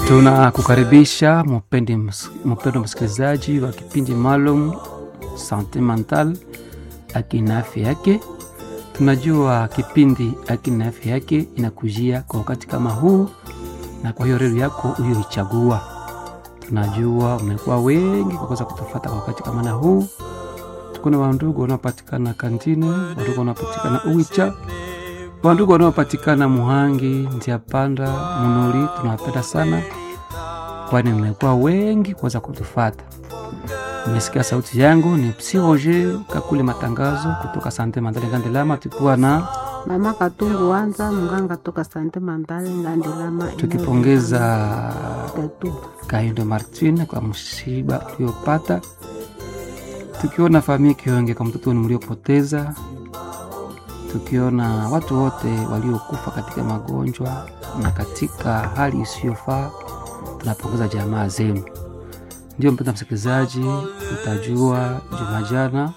Tunakukaribisha mpendo msikilizaji wa kipindi maalum Sante Mental, akina afya yake. Tunajua kipindi akina afya yake inakujia kwa wakati kama huu, na kwa hiyo redio yako uliyoichagua. Tunajua umekuwa wengi kwa kuweza kutufata kwa wakati kama na huu. Tuko na wandugu wanaopatikana Kantine, wandugu wanaopatikana Uwicha, wandugu wanaopatikana Muhangi, Ndia Panda, Munuri. Tunawapenda sana kwani mmekuwa wengi kuweza kutufata. Umesikia sauti yangu ni Psi Roger Kakule Matangazo kutoka Sante Mandale Ngandelama, tukiwa na Mama Katungu Wanza mganga toka Sante Mandale Ngandelama, tukipongeza tatu Kaindo Martin kwa msiba uliopata, tukiona familia Kionge kwa mtoto mliopoteza, tukiona watu wote waliokufa katika magonjwa na katika hali isiyofaa. Tunapongeza jamaa zenu. Ndio mpenda msikilizaji, utajua juma jana,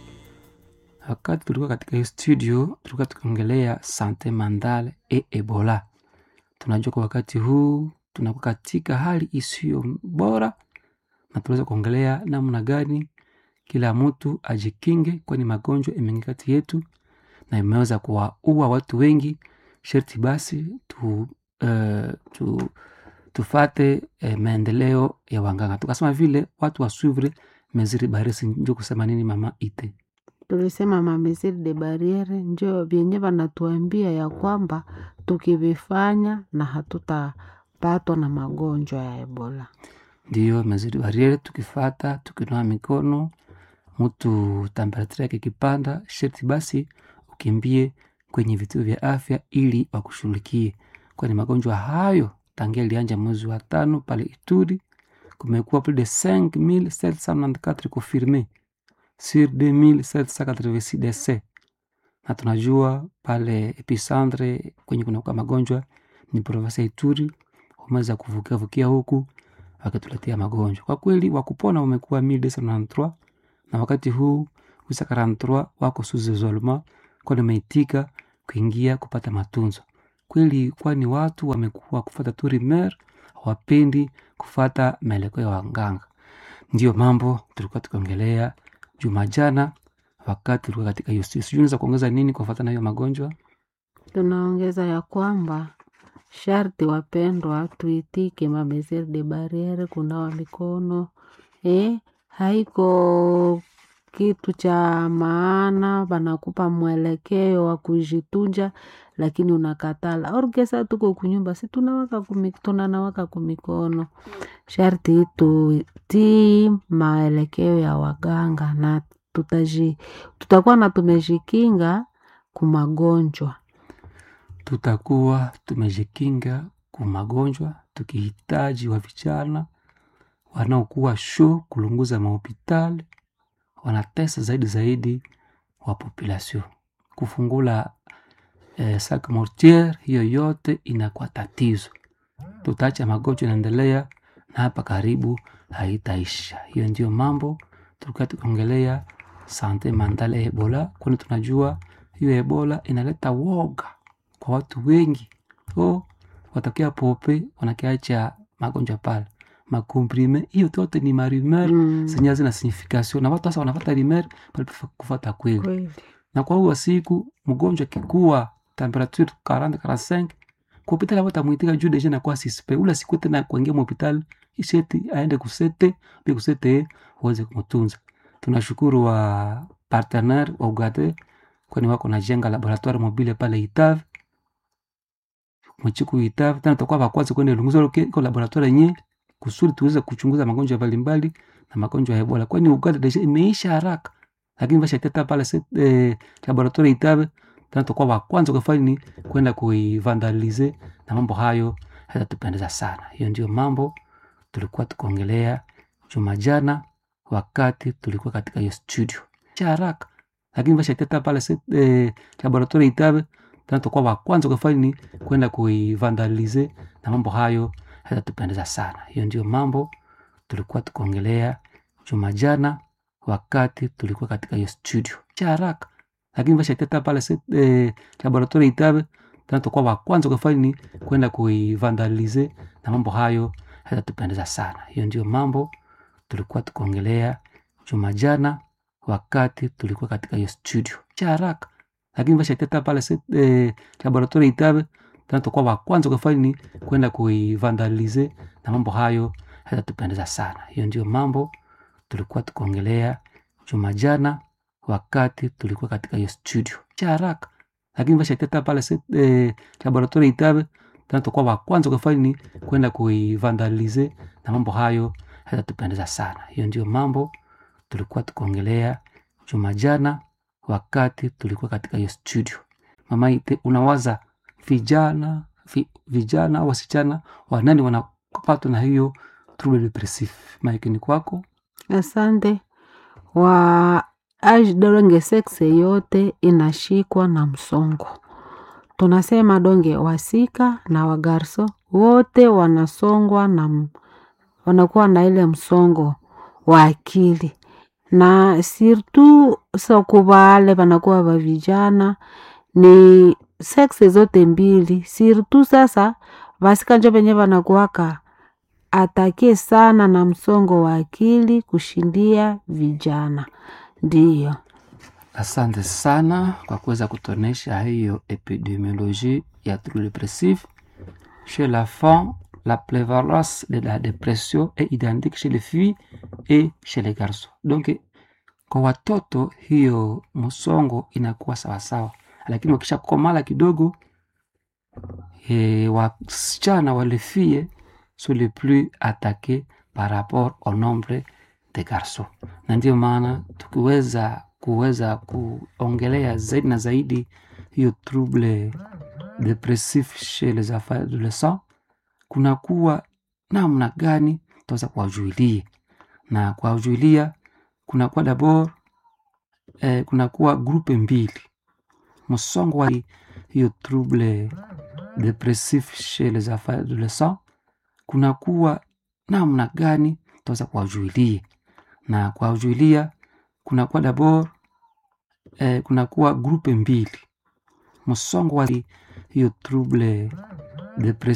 wakati tulikuwa katika hii studio, tulikuwa tukiongelea sante mandale e Ebola. Tunajua kwa wakati huu tunakuwa katika hali isiyo bora, na tunaweza kuongelea namna gani kila mtu ajikinge, kwani magonjwa imeingia kati yetu na imeweza kuwaua watu wengi. Sherti basi tu, uh, tu tufate eh, maendeleo ya wanganga, tukasema vile watu wasuvre meziri baresi. Njo kusema nini mama ite tulisema mamesiri de barriere njo vyenye vanatuambia ya kwamba tukivifanya na hatutapatwa na magonjwa ya Ebola. ndio meziri bariere, tukifata tukinoa mikono, mtu temperature yake ikipanda, sherti basi ukimbie kwenye vituo vya afya ili wakushughulikie, kwani magonjwa hayo tangia ilianja mwezi wa tano pale Ituri, kumekuwa plus de 5794 confirme sur 2786 décès, na tunajua pale epicentre kwenye kunakuwa magonjwa ni province ya Ituri, wameweza kuvukia vukia huku wakituletea magonjwa. Kwa kweli wakupona wamekuwa 1293 na wakati huu wisa 43 wako sous isolement, kwani wameitika kuingia kupata matunzo kweli kwani watu wamekuwa kufata tu rimer, hawapendi kufata maelekeo ya waganga. Ndio mambo tulikuwa tukiongelea juma jana, wakati tulikuwa katika hiyo studio. Sijui unaweza kuongeza nini kufuata na hiyo magonjwa? Tunaongeza ya kwamba sharti wapendwa, tuitike mamesiri de barriere, kunawa mikono eh, haiko kitu cha maana, wanakupa mwelekeo wa kujitunja, lakini unakatala orgesa. Tuko kunyumba, si tunawaka kumi, tunanawaka kumikono. Sharti tutii maelekeo ya waganga na tutaji, tutakuwa na tumejikinga kumagonjwa. Tutakuwa tumejikinga ku magonjwa, tukihitaji wa vijana wanaokuwa sho kulunguza mahopitali wanatesa zaidi zaidi wa population kufungula eh, sac mortiere, hiyo yote inakuwa tatizo. Tutaacha magonjwa inaendelea na hapa karibu haitaisha. Hiyo ndio mambo tulikuwa tukiongelea sante mandale Ebola, kwani tunajua hiyo Ebola inaleta woga kwa watu wengi. Oh, watakia pope wanakiacha magonjwa pale makomprime, hiyo yote ni marumer Mm. zenye hazina signification na watu sasa wanafata rimer pale kufata kweli Kweli. na kwa huo siku mgonjwa kikuwa temperature 40 45 kwa hospitali wata mwitika juu deja na kwa sispe ula siku tena kuingia mu hospitali isheti aende kusete bi kusete uweze kumtunza. Tunashukuru wa partenaire wa Ugate kwani wako na jenga laboratoire mobile pale Itave mchiku Itave tena tutakuwa wa kwanza kwenda lunguzo kwa laboratoire yenyewe kusudi tuweze kuchunguza magonjwa mbalimbali na magonjwa ya Ebola kwani Uganda deja imeisha haraka lakini vashateta pale se- eh, laboratoire Itave tena tutakuwa wa kwanza kufanya ni kwenda kuivandalize na mambo hayo hayatatupendeza sana. Hiyo ndio mambo tulikuwa tukuongelea juma jana, wakati tulikuwa katika hiyo studio cha haraka, lakini vashateta pale se- eh, laboratoire Itave tena tutakuwa wa kwanza kufanya ni kwenda kuivandalize na mambo hayo hayatatupendeza sana. Hiyo ndio mambo tulikuwa tukuongelea juma jana, wakati tulikuwa katika hiyo studio cha haraka, lakini vashateta pale se- eh, laboratoire Itave tena tutakuwa wa kwanza kufanya ni kwenda kuivandalize na mambo hayo hayatatupendeza sana hiyo ndio mambo tulikuwa tukiongelea juma jana wakati tulikuwa katika hiyo studio cha haraka lakini vashateta pale se- eh, laboratori itabe tena tutakuwa wa kwanza kufanya ni kwenda kuivandalize na mambo hayo hayatatupendeza sana hiyo ndio mambo tulikuwa tukiongelea juma jana wakati tulikuwa katika hiyo studio cha haraka lakini vashateta pale se- eh, laboratori itabe tena tutakuwa wa kwanza kufanya ni kwenda kuivandalize na mambo hayo hayatatupendeza sana hiyo ndio mambo tulikuwa tukiongelea juma jana wakati tulikuwa katika hiyo studio mama ite unawaza vijana vi, vijana au wasichana wanani wanapatwa na hiyo trouble depressive maikini kwako Asante. Wa age donge sexe yote inashikwa na msongo. Tunasema donge wasika na wagarso wote wanasongwa na m- wanakuwa na ile msongo wa akili na sirtu soko vale vanakuwa va vijana ni sexe zote mbili sirtu sasa vasika njo venye vanakuwaka atake sana na msongo wa akili kushindia vijana ndiyo asante sana kwa kuweza kutonesha hiyo epidemiologie ya trouble depressive chez la femme la prévalence de la dépression est identique chez les filles et chez les garçons donc kwa watoto hiyo msongo inakuwa sawasawa lakini wakisha komala kidogo e, wasichana walefie sont les plus attaqués par rapport au nombre de garçons na ndio maana tukiweza kuweza kuongelea zaidi na zaidi hiyo trouble depressif chez les enfants adolescents kunakuwa namna gani tutaweza kuwajuilia na kuwajuilia kunakuwa dabord eh, kunakuwa grupe mbili msongo wa hiyo trouble depressif chez les enfants adolescents kunakuwa namna gani tutaweza kuwajuilia na kuwajuilia kunakuwa dabord eh, kunakuwa grupe mbili msongo wa hiyo trouble depressif